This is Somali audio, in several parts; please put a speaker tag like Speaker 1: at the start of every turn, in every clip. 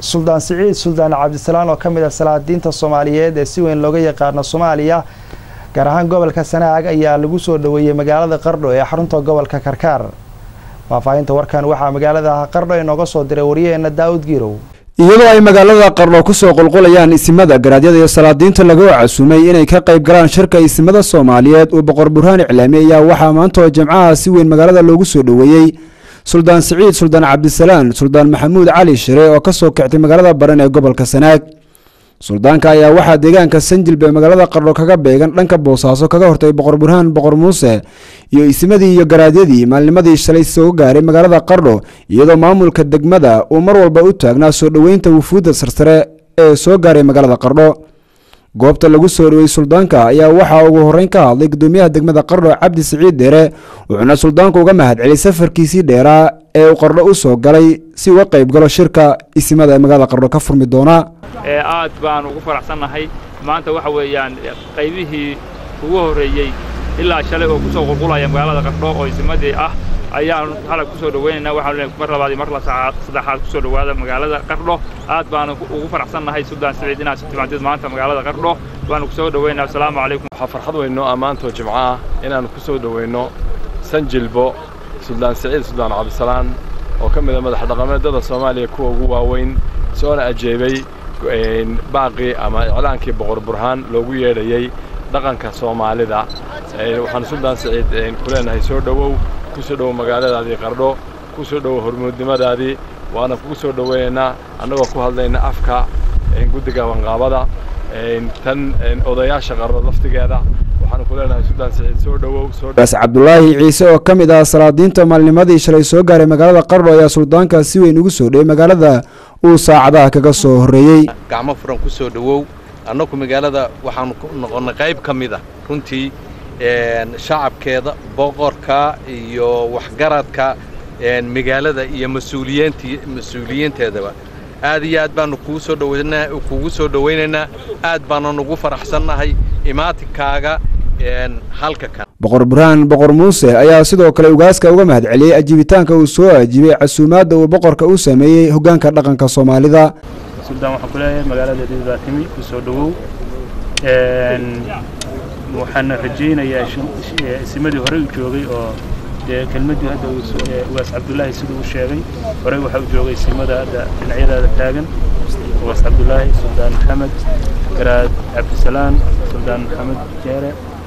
Speaker 1: suldaan siciid suldaan cabdisalaan oo ka mid ah salaadiinta soomaaliyeed ee si weyn looga yaqaano soomaaliya gaar ahaan gobolka sanaag ayaa lagu soo dhoweeyey magaalada qardho ee xarunta gobolka karkaar faahfaahinta warkan waxaa magaalada qardho inooga soo diray wariyaheena daawud giirow
Speaker 2: iyadoo ay magaalada qardho kusoo qulqulayaan isimada garaadyada iyo salaadiinta lagu casuumay inay ka qayb galaan shirka isimada soomaaliyeed uu boqor burhaan iclaami ayaa waxaa maanta oo jimcaha si weyn magaalada loogu soo dhoweeyey suldaan siciid suldaan cabdisalaan suldaan maxamuud cali shire oo kasoo kictay magaalada baran ee gobolka sanaag suldaanka ayaa waxaa deegaanka sanjilbe magaalada qardho kaga beegan dhanka boosaaso kaga hortay boqor burhaan boqor muuse iyo isimadii iyo garaadyadii maalnimadii shalay soo gaaray magaalada qardho iyadoo maamulka degmada uu mar walba u taagnaa soo dhoweynta wufuudda sarsare ee soo gaaray magaalada qardho goobta lagu soo dhowey suldaanka ayaa waxaa ugu horeyn ka hadlay gudoomiyaha degmada qardho cabdi siciid deere wuxuuna suldaanku uga mahadceliyay safarkiisii dheeraa ee uu qardho u soo galay si uga qayb galo shirka isimada ee magaalada qardho ka furmi doona
Speaker 3: aad baan ugu faraxsannahay maanta waxa weeyaan qaybihii ugu horreeyey ilaa shalay oo ku soo qulqulaya magaalada qardho oo isimadii ah ayaan halay ku soo dhowaynaynaa waxaanu leeyahay mar labaad iyo mar saddexaad ku soo dhowaada magaalada qardho aad baanu ugu faraxsannahay suldaan siciid inaad si timaadid maanta magaalada qardho waanu ku soo dhowaynaa asalaamu calaykum
Speaker 4: waxaa farxad weyno ammaantoo jimco ah inaannu ku soo dhowayno sanjilbo suldaan siciid suldaan cabdisalaan oo ka mid a madax dhaqameedada soomaaliya kuwa ugu waaweyn soona ajeebay baaqii ama iclaankii boqor burhaan loogu yeedhayey dhaqanka soomaalida waxaanu suldaan siciid ku leenahay soo dhowow ku soo dhowow magaaladaadii qardho ku soo dhowow hormuudnimadaadii waana kugu soo dhowaynaynaa annagoo ku hadlayna afka guddiga wanqaabada tan odayaasha qardho laftigeeda waxaanu ku leenahay suldaan siciid soo dhowow
Speaker 2: gaas cabdulaahi ciise oo ka mid ah salaadiinta maalnimadii shalay soo gaaray magaalada qardho ayaa suldaanka si weyn ugu soo dhowey magaalada uu saacadaha kaga soo horreeyey
Speaker 5: gacmo furan ku soo dhowow annagu magaalada waxaanu ku noqonnay qayb ka mid ah runtii shacabkeeda boqorka iyo waxgaradka magaalada iyo mas-uuliyiinteedaba aad iyo aad baanu kugu soo dhowayna kugu soo dhowaynaynaa aad baana nugu faraxsannahay imaatinkaaga halka kan
Speaker 2: boqor burhaan boqor muuse ayaa sidoo kale ugaaska uga mahadceliyey ajiibitaanka uu soo ajiibay casuumaadda uu boqorka u sameeyey hoggaanka dhaqanka soomaalida
Speaker 6: suldaan waxaan ku leeyahay magaalada dibaa timi ku soo dhowow waxaana rajaynayaa isimadii horey u joogay oo dee kelmaddii hadda ugaas cabdulaahi siduu u sheegay horey waxaa u joogay isimada hadda dhinacyadaada taagan ugaas cabdulaahi suldaan maxamed garaad cabdisalaan suldaan maxamed jeere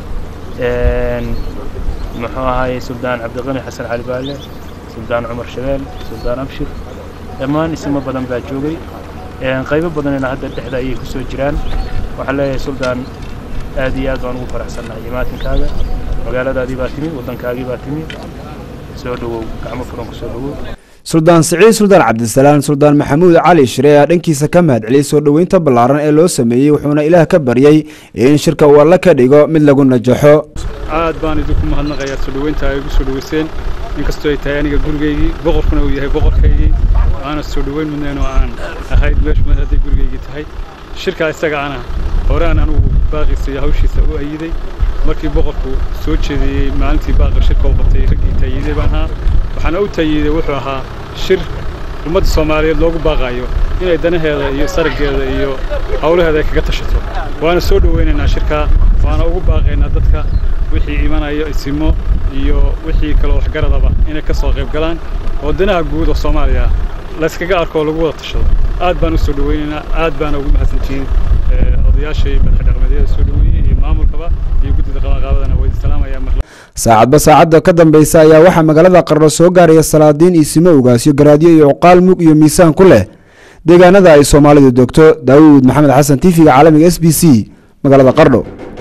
Speaker 6: muxuu ahaayey suldaan cabdiqani xasan cali baale suldaan cumar shabeel suldaan abshir dhammaan isimo badan baa joogay qaybo badanina hadda dhexda ayay ku soo jiraan waxaan leeyahay suldaan aad iyo aad baan ugu faraxsannahay imaatinkaaga magaaladaadii baa timi waddankaagii baa timi soo dhowow gacmo furan ku soo dhowow
Speaker 2: suldaan siciid suldaan cabdisalaan suldaan maxamuud cali shire ayaa dhankiisa ka mahadceliyey soo dhoweynta ballaaran ee loo sameeyey wuxuuna ilaah ka baryey in shirka uu alla ka dhigo mid lagu najaxo
Speaker 7: aad baan idinku mahadnaqayaa soo dhoweynta ay igu soo dhoweyseen inkastoo ay tahay aniga gurigaygii boqorkuna uu yahay boqorkaygii aana soo dhoweyn mudnayn oo aan ahayd meeshu mad hadday gurigaygii tahay shirkaa isaga ana horaan anugu baaqiisa iyo hawshiisa u ayiday markii boqorku soo jeediyey maalintii baaqir shirka u qabtay raggii taayiiday baan ahaa waxaana u taayiiday wuxuu ahaa shir ummadda soomaaliyeed loogu baaqaayo inay danaheeda iyo saraggeeda iyo hawlaheeda ay kaga tashato waana soo dhowaynaynaa shirkaa waana ugu baaqaynaa dadka wixii imanayo isimo iyo wixii kaloo waxgaradaba inay ka soo qayb galaan oo danaha guud oo soomaaliya layskaga arko oo lagu wada tashado aad baan u soo dhowaynaynaa aad baana ugu mahadsantihiin odayaasha iyo madax dhaqameedyada soo dhoweeyey iyo maamulkaba iyo guddida qabanqaabadana waa idin salaamayaa mar
Speaker 2: saacadba saacadda ka dambeysa ayaa waxaa magaalada qardho soo gaaraya salaadiin isimo ugaasyo garaadyo iyo cuqaal mug iyo miisaan ku leh deegaanada ay soomaalidu degto daawuud maxamed xasan tifiga caalamiga s b c magaalada qardho